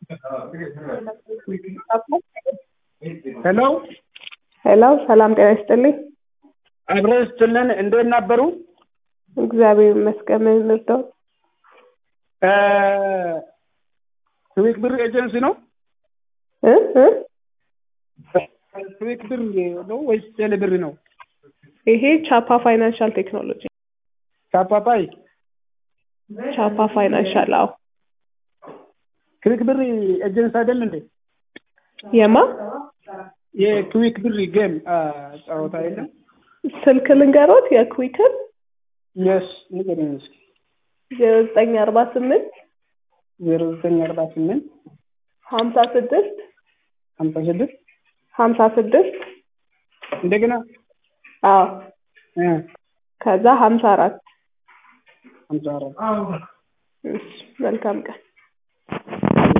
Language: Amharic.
ሄሎ ሄሎ ሰላም ጤና ይስጥልኝ። አብረን ስትልን እንዴት ነበሩ? እግዚአብሔር ይመስገን። ምን እንርዳው? ትዊክ ብር ኤጀንሲ ነው? እ እ ትዊክ ብር ነው ወይስ ቴሌ ብር ነው? ይሄ ቻፓ ፋይናንሻል ቴክኖሎጂ ካፓፓይ ቻፓ ፋይናንሻል። አዎ ክዊክ ብር ኤጀንሲ አይደል እንዴ? የማ የክዊክ ብር ጌም ጨዋታ የለም? ስልክ ልንገሮት የኩዊክን የስ ንገረኝ እስኪ። ዜሮ ዘጠኝ አርባ ስምንት ዜሮ ዘጠኝ አርባ ስምንት ሀምሳ ስድስት ሀምሳ ስድስት ሀምሳ ስድስት እንደገና አዎ እ ከዛ ሀምሳ አራት ሀምሳ አራት እሺ መልካም ቀን